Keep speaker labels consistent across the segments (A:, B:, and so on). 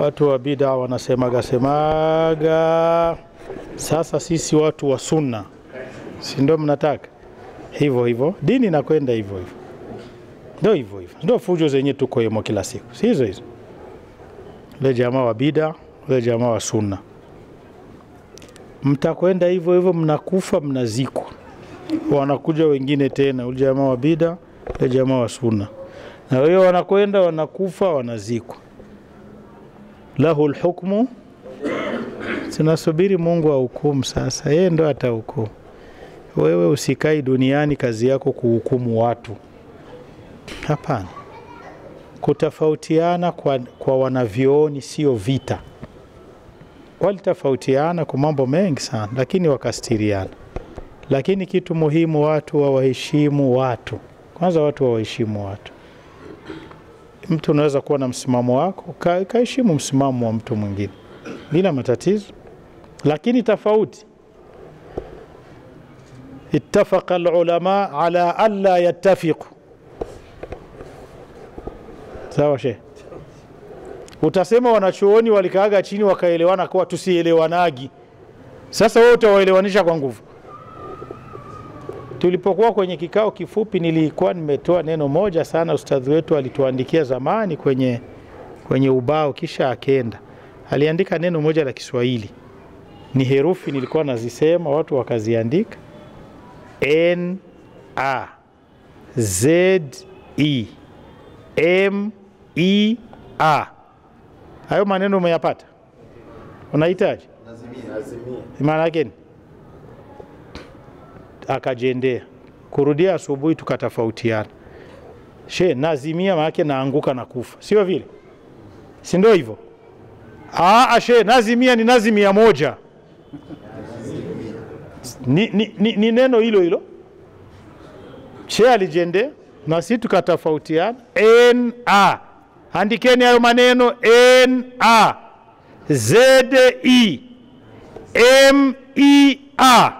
A: watu wa bida wanasemaga semaga. Sasa sisi watu wa sunna, si ndio mnataka hivyo hivyo? Dini inakwenda hivyo hivyo, ndio hivyo hivyo, ndio fujo zenye tuko hemo kila siku, si hizo hizo. Ule jamaa wa bida, ule jamaa wa sunna, mtakwenda hivyo hivyo, mnakufa mnazikwa, wanakuja wengine tena, ule jamaa wa bida, ule jamaa wa sunna, na wao wanakwenda wanakufa, wanazikwa lahu lhukmu, tunasubiri Mungu ahukumu. Sasa yeye ndo atahukumu. Wewe usikai duniani kazi yako kuhukumu watu, hapana. Kutofautiana kwa, kwa wanavyoni sio vita. Walitofautiana kwa mambo mengi sana, lakini wakastiriana. Lakini kitu muhimu, watu wawaheshimu watu kwanza, watu wawaheshimu watu mtu unaweza kuwa na msimamo wako ka- kaheshimu msimamo wa mtu mwingine bila matatizo, lakini tofauti. Ittafaqa alulama ala alla yattafiqu. Sawa shehe, utasema wanachuoni walikaaga chini wakaelewana kuwa tusielewanagi. Sasa wewe utawaelewanisha kwa nguvu. Tulipokuwa kwenye kikao kifupi, nilikuwa nimetoa neno moja sana, ustadhi wetu alituandikia zamani kwenye, kwenye ubao, kisha akenda aliandika neno moja la Kiswahili, ni herufi nilikuwa nazisema, watu wakaziandika N A Z E M E A. Hayo maneno umeyapata? Unahitaji maana yake ni akajendea kurudia asubuhi, tukatofautiana. She nazimia maanake naanguka na kufa, sio vile? si ndio hivyo? Aa, she nazimia ni nazimia moja ni, ni, ni, ni neno hilo hilo. She alijendea na si tukatofautiana. na andikeni hayo maneno na zde mea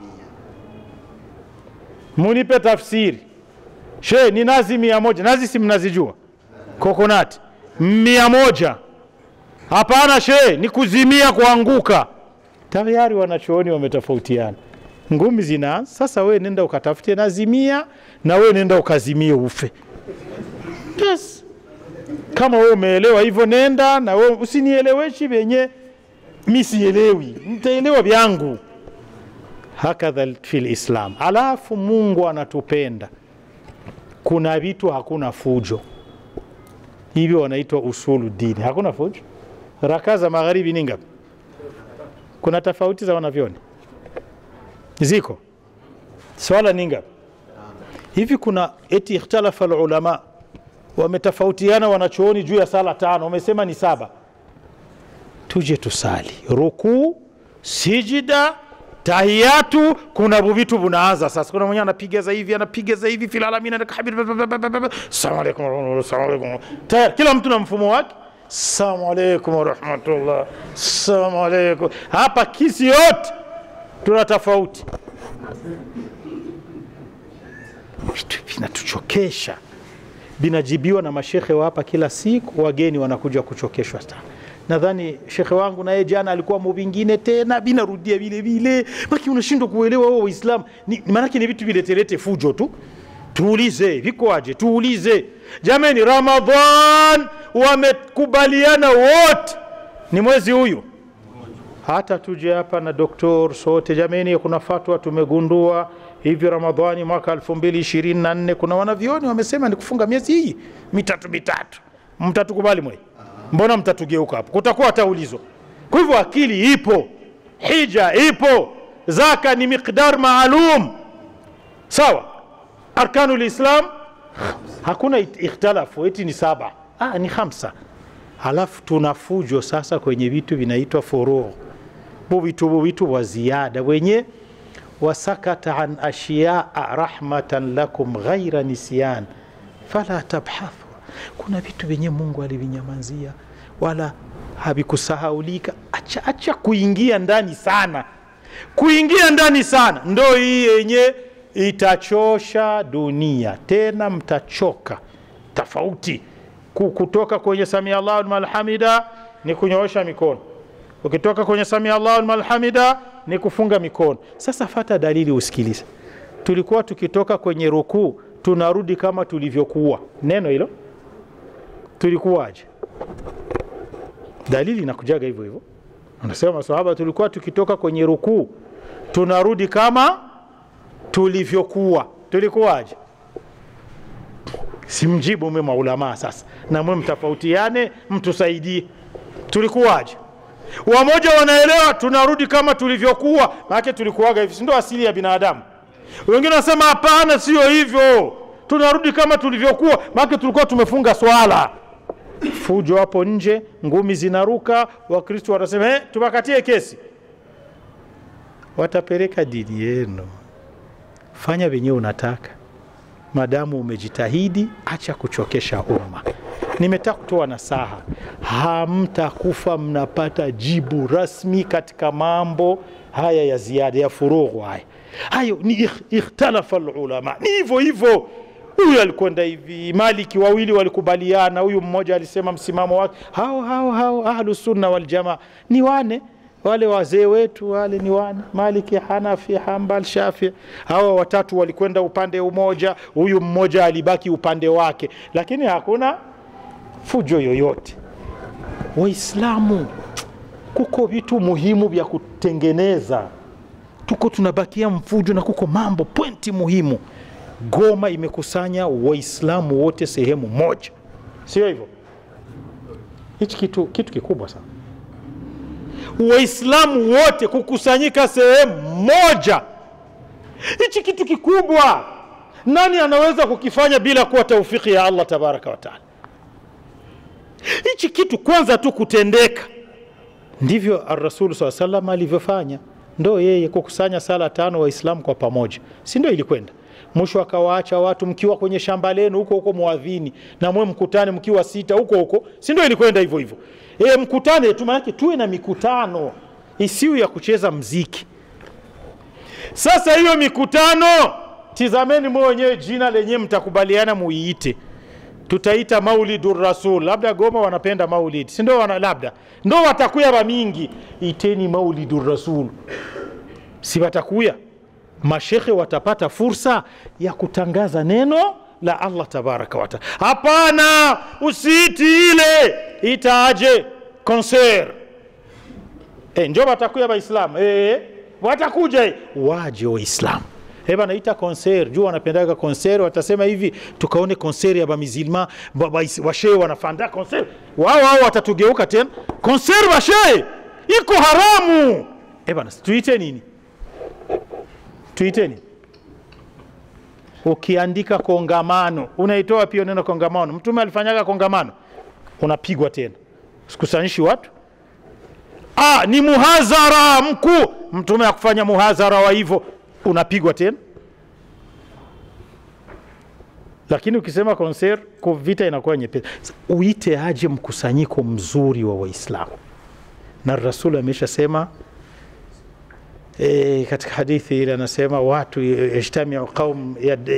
A: munipe tafsiri. She ni nazi mia moja, nazi si mnazijua, kokonati mia moja. Hapana she, ni kuzimia, kuanguka. Tayari wanachuoni wametofautiana, ngumi zinaanza sasa. We nenda ukatafute nazimia, na we nenda ukazimie ufe. Yes. Kama we umeelewa hivyo, nenda na we, usinieleweshi vyenye mi sielewi, nitaelewa vyangu hakadha fi lislam. Alafu Mungu anatupenda, kuna vitu hakuna fujo, hivyo wanaitwa usulu dini. Hakuna fujo. Rakaa za magharibi ni ngapi? Kuna tofauti za wanavyoni ziko, swala ni ngapi? Hivi kuna eti ikhtalafa alulama, wametofautiana wanachuoni juu ya sala tano, wamesema ni saba. Tuje tusali rukuu, sijida tahiyatu kuna vitu vinaanza sasa. Kuna mwenye anapiga za hivi anapiga za hivi filalamina salamu alaykum salamu alaykum, tayari kila mtu na mfumo wake. Salamu alaykum warahmatullah, salamu alaykum. Hapa kisi yote tuna tofauti, vitu vinatuchokesha, vinajibiwa na mashekhe wa hapa kila siku, wageni wanakuja kuchokeshwa sana nadhani shekhe wangu naye jana alikuwa muvingine tena binarudia vile vile, maki unashindwa kuelewa wao Waislamu maanake ni vitu viletelete fujo tu. Tuulize vikoaje? Tuulize jamani, Ramadhan wamekubaliana wote ni mwezi huyu, hata tuje hapa na doktor sote jamani, kuna fatwa tumegundua hivi Ramadhani mwaka 2024 kuna wanavyoni wamesema ni kufunga miezi hii mitatu mitatu, mtatukubali mwe Mbona mtatugeuka hapo? Kutakuwa hataulizwa. Kwa hivyo akili ipo, hija ipo, zaka ni miqdar maalum, sawa. Arkanu lislam hakuna ikhtalafu eti ni saba, ah, ni hamsa. Halafu tuna fujo sasa kwenye vitu vinaitwa furuu, buvitu buvitu wa ziada wenye wasakata an ashiyaa rahmatan lakum ghaira nisyan fala tabhathu kuna vitu vyenye Mungu alivinyamazia wala havikusahaulika. Acha, acha kuingia ndani sana, kuingia ndani sana ndo hii yenye itachosha dunia, tena mtachoka. Tofauti kutoka kwenye samia Allahu liman hamida ni kunyoosha mikono, ukitoka kwenye samia Allahu liman hamida ni kufunga mikono. Sasa fata dalili usikilize. Tulikuwa tukitoka kwenye rukuu tunarudi kama tulivyokuwa. Neno hilo tulikuwaje? Dalili inakujaga hivyo hivyo, anasema masahaba, tulikuwa tukitoka kwenye rukuu tunarudi kama tulivyokuwa. Tulikuwaje? Simjibu mwe maulamaa sasa, na mwe mtofautiane, mtusaidie. Tulikuwaje? Wamoja wanaelewa tunarudi kama tulivyokuwa, maana tulikuwaga hivi, si ndio asili ya binadamu. Wengine wanasema hapana, sio hivyo, tunarudi kama tulivyokuwa, maana tulikuwa tumefunga swala. Fujo hapo nje, ngumi zinaruka, Wakristo wanasema eh, tubakatie kesi. Watapeleka dini yenu, fanya venyewe unataka, madamu umejitahidi, acha kuchokesha umma. Nimetaka kutoa nasaha, hamtakufa mnapata jibu rasmi katika mambo haya ya ziada ya furughu haya hayo ni ikh, ikhtalafa lulama, ni hivyo hivyo. Huyu alikwenda hivi, Maliki wawili walikubaliana, huyu mmoja alisema msimamo wake. Hao hao hao ahlu sunna wal jamaa ni wane wale wazee wetu wale ni wane, Maliki, Hanafi, Hambal, Shafi. Hawa watatu walikwenda upande umoja, huyu mmoja alibaki upande wake, lakini hakuna fujo yoyote. Waislamu, kuko vitu muhimu vya kutengeneza tuko tunabakia mfujo na kuko mambo pointi muhimu. Goma imekusanya Waislamu wote sehemu moja, sio hivyo? Hichi kitu, kitu kikubwa sana, Waislamu wote kukusanyika sehemu moja, hichi kitu kikubwa. Nani anaweza kukifanya bila kuwa taufiki ya Allah tabaraka wa taala? Hichi kitu kwanza tu kutendeka, ndivyo Arrasul saa salam alivyofanya ndo yeye kukusanya sala tano Waislamu kwa pamoja, si ndio? Ilikwenda mwisho akawaacha watu mkiwa kwenye shamba lenu huko huko mwadhini, na mwe mkutane mkiwa sita huko huko, si ndio? Ilikwenda hivyo hivyo. E, mkutane tu, maanake tuwe na mikutano isiyo ya kucheza mziki. Sasa hiyo mikutano, tizameni mwe wenyewe jina lenyewe mtakubaliana muiite tutaita maulidu rasul, labda Goma wanapenda maulidi, si ndio? Wana labda ndo watakuya bamingi, iteni maulidu rasul, si watakuya mashekhe, watapata fursa ya kutangaza neno la Allah tabaraka wataala. Hapana, usiiti ile, itaaje konser e, njo watakuya Waislamu e, watakuja waje Waislamu Eba naita konser juu wanapendaga konser, watasema hivi tukaone konser ya bamizilma washe wanafanda konser wao wao, watatugeuka tena konser washe iko haramu. Eba tuite nini? Tuite nini? Ukiandika kongamano unaitoa pia neno kongamano. Mtume alifanyaga kongamano, unapigwa tena, sikusanyishi watu ah, ni muhadhara mkuu. Mtume akufanya muhadhara wa hivyo unapigwa tena. Lakini ukisema konser kwa vita inakuwa nyepesi. Uite aje mkusanyiko mzuri wa Waislamu, na Rasul ameshasema e, katika hadithi ile anasema watu yajtamiu qaum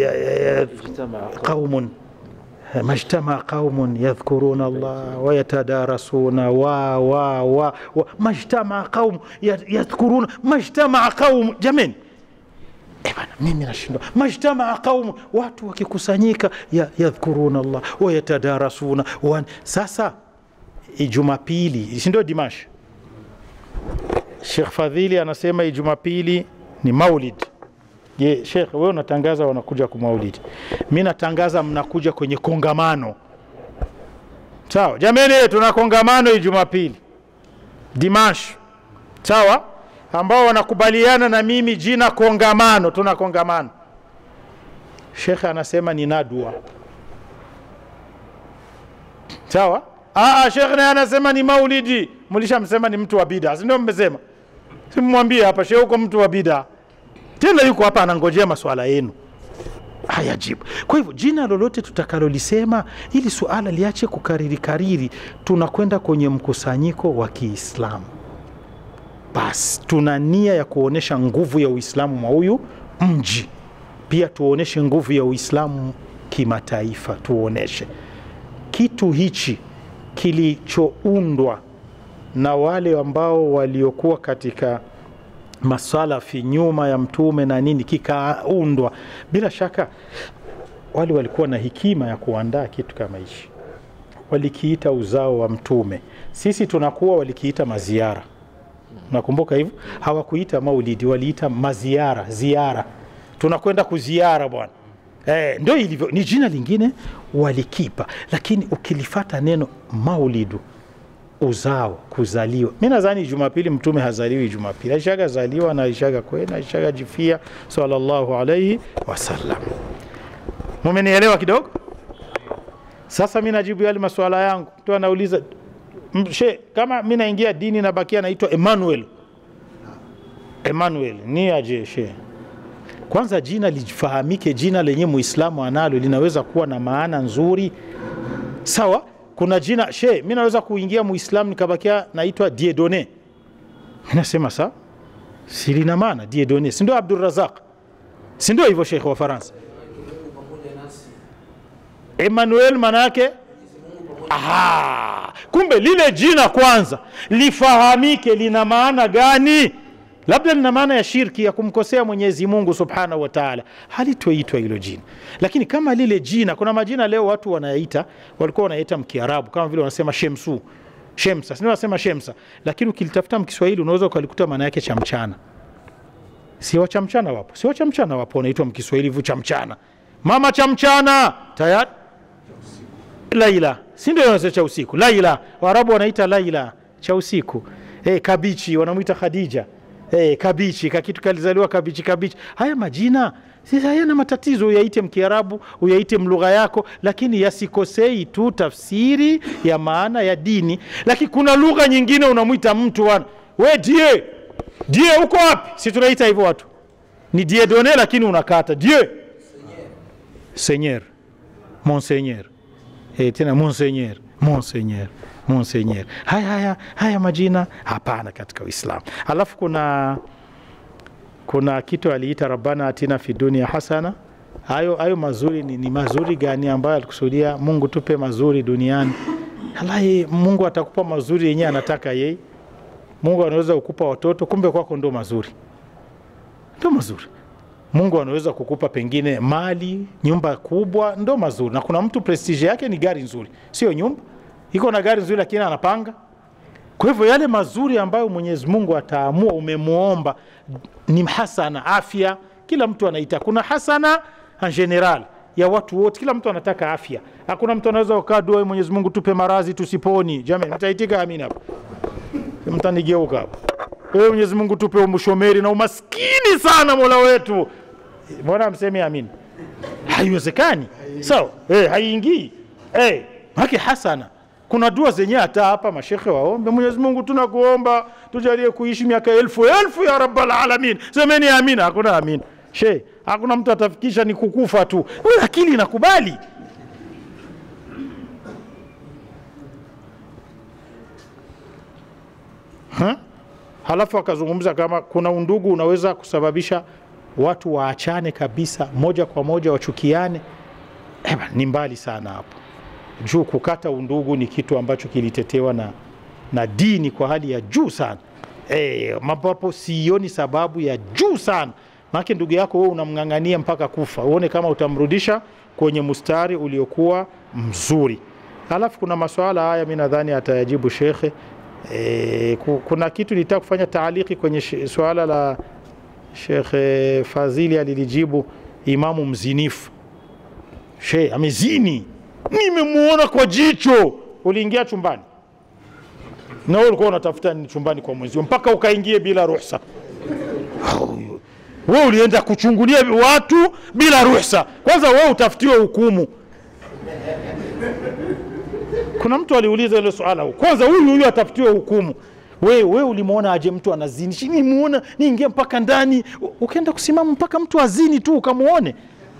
A: qaumun majtamaa qaumun yadhkuruna Allah wayatadarasuna wa wa wa majtamaa qaum yadhkuruna majtamaa qaum jamani E bana, mimi nashindwa. Majtamaa qaumu, watu wakikusanyika, yadhkuruna Allah wayatadarasuna wa. Sasa Jumapili, si ndio Dimash? Sheikh Fadhili anasema Jumapili ni maulid. Je, Sheikh wewe unatangaza wanakuja kwa maulidi, mi natangaza mnakuja kwenye kongamano. Sawa jamani, tuna kongamano Jumapili Dimash, sawa ambao wanakubaliana na mimi jina kongamano, tuna kongamano. Shekhe anasema ni nadwa, sawa. Aa, shekhe naye anasema ni maulidi. Mlishamsema ni mtu wa bida, si ndio? Mmesema, simwambie hapa shekhe huko mtu wa bida, tena yuko hapa anangojea maswala yenu hayajibu. Kwa hivyo jina lolote tutakalolisema, ili suala liache kukariri kariri, tunakwenda kwenye mkusanyiko wa Kiislamu basi tuna nia ya kuonyesha nguvu ya Uislamu mwa huyu mji, pia tuonyeshe nguvu ya Uislamu kimataifa, tuonyeshe kitu hichi kilichoundwa na wale ambao waliokuwa katika masalafi nyuma ya mtume na nini kikaundwa bila shaka wale walikuwa na hekima ya kuandaa kitu kama hichi walikiita uzao wa mtume sisi tunakuwa walikiita maziara nakumbuka hivyo hawakuita maulidi waliita maziara ziara tunakwenda kuziara bwana eh, ndio ilivyo ni jina lingine walikipa lakini ukilifata neno maulidu uzao kuzaliwa mi nadhani jumapili mtume hazaliwi jumapili aishaga zaliwa na aishaga kwenda aishaga jifia sallallahu alaihi wasallam mumenielewa kidogo sasa mi najibu yale masuala yangu mtu anauliza "M- she kama mi naingia dini nabakia naitwa emmanuel emmanuel ni aje she kwanza jina lifahamike jina lenye muislamu analo linaweza kuwa na maana nzuri sawa kuna jina she mi naweza kuingia muislamu nikabakia naitwa diedone nasema sawa si lina maana diedone sindio abdurazaq sindio hivyo shekhe wa faransa emmanuel maana yake Aha, kumbe lile jina kwanza lifahamike lina maana gani labda lina maana ya shirki ya kumkosea mwenyezi mungu subhanahu wa taala halitoitwa hilo jina lakini kama lile jina kuna majina leo watu wanayaita walikuwa wanaita mkiarabu kama vile wanasema shemsu shemsa sindio wanasema shemsa lakini ukilitafuta mkiswahili unaweza ukalikuta maana yake cha mchana si wa cha mchana wapo si wa cha mchana wapo wanaitwa mkiswahili hivyo cha mchana mama cha mchana tayari laila si ndio wanasema cha usiku laila waarabu wanaita laila cha usiku hey, kabichi wanamwita khadija hey, kabichi kakitu kalizaliwa kabichi kabichi haya majina si hayana matatizo uyaite mkiarabu uyaite mlugha yako lakini yasikosei tu tafsiri ya maana ya dini lakini kuna lugha nyingine unamwita mtu wana we die die uko wapi si tunaita hivyo watu ni diedone lakini unakata die seigneur monseigneur eh, tena monseigneur monseigneur monseigneur haya haya haya majina hapana katika uislamu alafu kuna kuna kitu aliita rabbana atina fi dunia hasana hayo hayo mazuri ni, ni mazuri gani ambayo alikusudia mungu tupe mazuri duniani halahi mungu atakupa mazuri yenyewe anataka yeye mungu anaweza kukupa watoto kumbe kwako ndo mazuri ndo mazuri mungu anaweza kukupa pengine mali nyumba kubwa ndo mazuri na kuna mtu prestige yake ni gari nzuri sio nyumba iko na gari nzuri lakini anapanga kwa hivyo yale mazuri ambayo mwenyezi mungu ataamua umemwomba ni hasana afya kila mtu anaita kuna hasana en general ya watu wote kila mtu anataka afya hakuna mtu anaweza kukaa dua mwenyezi mungu tupe marazi tusiponi jamani mtaitika amina hapo mtanigeuka hapo wewe mwenyezi mungu tupe umshomeri na umaskini sana mola wetu mbona mseme amin haiwezekani sawa so, hey, haiingii hey, haki hasana kuna dua zenyewe hata hapa mashekhe waombe mwenyezi mungu tunakuomba tujalie kuishi miaka elfu elfu ya rabbal alamin semeni amina hakuna amina she hakuna mtu atafikisha ni kukufa tu Wewe akili inakubali ha? halafu akazungumza kama kuna undugu unaweza kusababisha watu waachane kabisa moja kwa moja wachukiane Eba, ni mbali sana hapo juu kukata undugu ni kitu ambacho kilitetewa na, na dini kwa hali ya juu sana e, ambapo sioni sababu ya juu sana maake ndugu yako wewe unamng'ang'ania mpaka kufa uone kama utamrudisha kwenye mstari uliokuwa mzuri alafu kuna maswala haya mi nadhani atayajibu shekhe e, kuna kitu nitaka kufanya taaliki kwenye swala la shekhe fadhili alilijibu imamu mzinifu she amezini nimemuona kwa jicho uliingia chumbani na wewe ulikuwa unatafuta ni chumbani kwa mwenzio mpaka ukaingie bila ruhusa wewe ulienda kuchungulia watu bila ruhusa kwanza wewe utafutiwe hukumu kuna mtu aliuliza ile swala kwanza huyu huyu atafutiwe hukumu we, we ulimwona aje mtu anazini nimuona niingia mpaka ndani ukaenda kusimama mpaka mtu azini tu ukamwone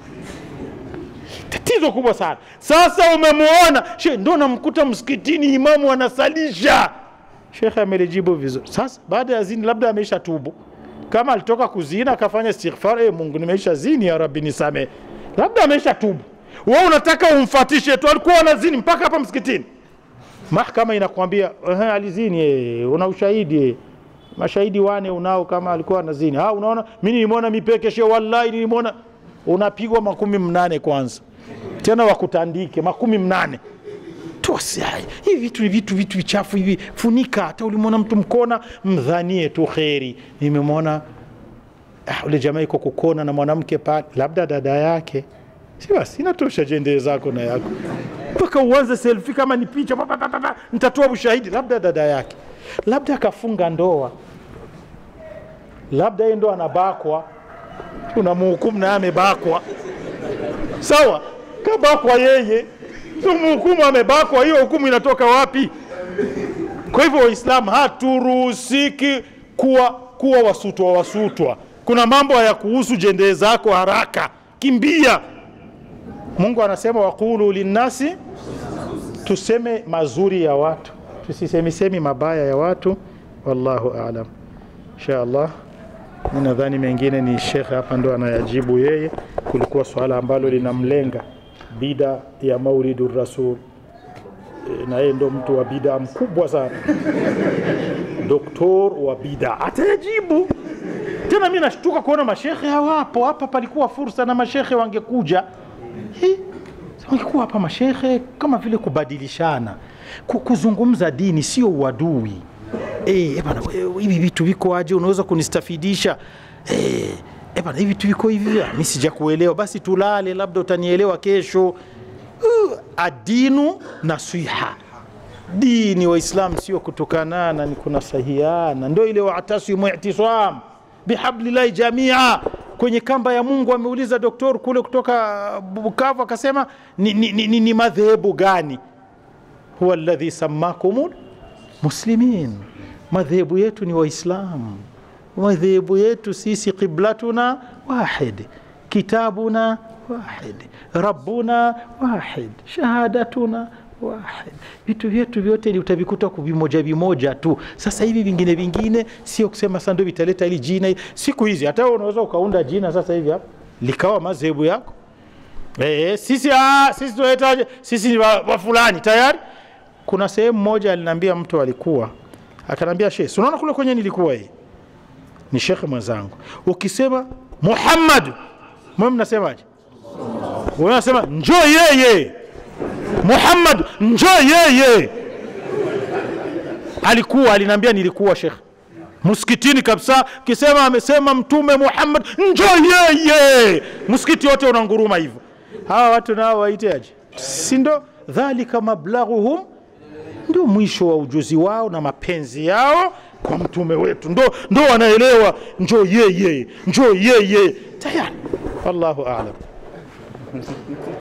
A: tatizo kubwa sana sasa umemwona she ndo namkuta msikitini imamu anasalisha shekhe amelijibu vizuri sasa baada ya zini labda ameisha tubu kama alitoka kuzina akafanya istighfar e mungu nimeisha zini ya rabbi nisamee labda ameisha tubu we unataka umfatishe tu alikuwa anazini mpaka hapa msikitini mahkama inakwambia "Ehe, alizini eh, una ushahidi eh. mashahidi wane unao kama alikuwa anazini ha, unaona mi nilimwona mipeke she wallahi nilimwona unapigwa makumi mnane kwanza tena wakutandike makumi mnane tosi hai hivi vitu ni vitu vitu vichafu hivi funika hata ulimwona mtu mkona mdhanie tu kheri nimemwona ah, ule jamaa iko kukona na mwanamke pale labda dada yake si basi inatosha jendee zako na yako mpaka uanze selfi kama ni picha pa, pa, pa, pa, pa, nitatoa ushahidi labda dada yake labda akafunga ndoa labda yeye ndo anabakwa unamhukumu naye amebakwa sawa kabakwa yeye mhukumu amebakwa hiyo hukumu inatoka wapi kwa hivyo waislamu haturuhusiki kuwa, kuwa wasutwa wasutwa kuna mambo hayakuhusu jendee zako haraka kimbia mungu anasema waqulu linnasi tuseme mazuri ya watu tusisemisemi mabaya ya watu wallahu alam insha allah mi nadhani mengine ni shekhe hapa ndo anayajibu yeye kulikuwa swala ambalo linamlenga bida ya maulidu rasul E, na yeye ndo mtu wa bida mkubwa sana doktor wa bida atayajibu tena mi nashtuka kuona mashekhe hawapo hapa palikuwa fursa na mashekhe wangekuja Hi, wangekuwa hapa mashekhe kama vile kubadilishana Ku- kuzungumza dini sio uadui Eh, eh bana, we- hivi vitu viko aje unaweza kunistafidisha Eh, eh bana, hivi vitu viko hivi mi sija kuelewa basi tulale labda utanielewa kesho uh, adinu nasiha dini waislam sio kutokanana ni kunasahiana ndo ile watasimu itisam bihablillahi jamia kwenye kamba ya mungu ameuliza doktor kule kutoka bukavu akasema ni, ni, ni, ni, ni madhehebu gani huwa alladhi sammakum muslimin madhehebu yetu ni waislamu madhehebu yetu sisi qiblatuna wahid kitabuna wahid rabbuna wahid shahadatuna wahid vitu vyetu vyote ni utavikuta kwa vimoja vimoja tu sasa hivi vingine vingine sio kusema sasa ndio vitaleta ili jina siku hizi hata wewe unaweza ukaunda jina sasa hivi hapa likawa madhehebu yako Eh, sisi ah, sisi tunahitaji sisi ni wa, wa fulani tayari. Kuna sehemu moja aliniambia mtu alikuwa akanambia shehe, si unaona kule kwenye nilikuwa hii ni shekhe mwenzangu, ukisema Muhammad mwe mnasemaje? Wewe unasema njoo yeye Muhammad, njoo yeye. Alikuwa aliniambia nilikuwa shekhe msikitini kabisa, kisema amesema Mtume Muhammad, njoo yeye, msikiti wote unanguruma hivyo. Hawa watu nao waiteaje? Si ndo dhalika mablaghuhum, ndio mwisho wa ujuzi wao na mapenzi yao kwa mtume wetu, ndo, ndo wanaelewa njoo yeye, njoo yeye, tayari. Wallahu aalam.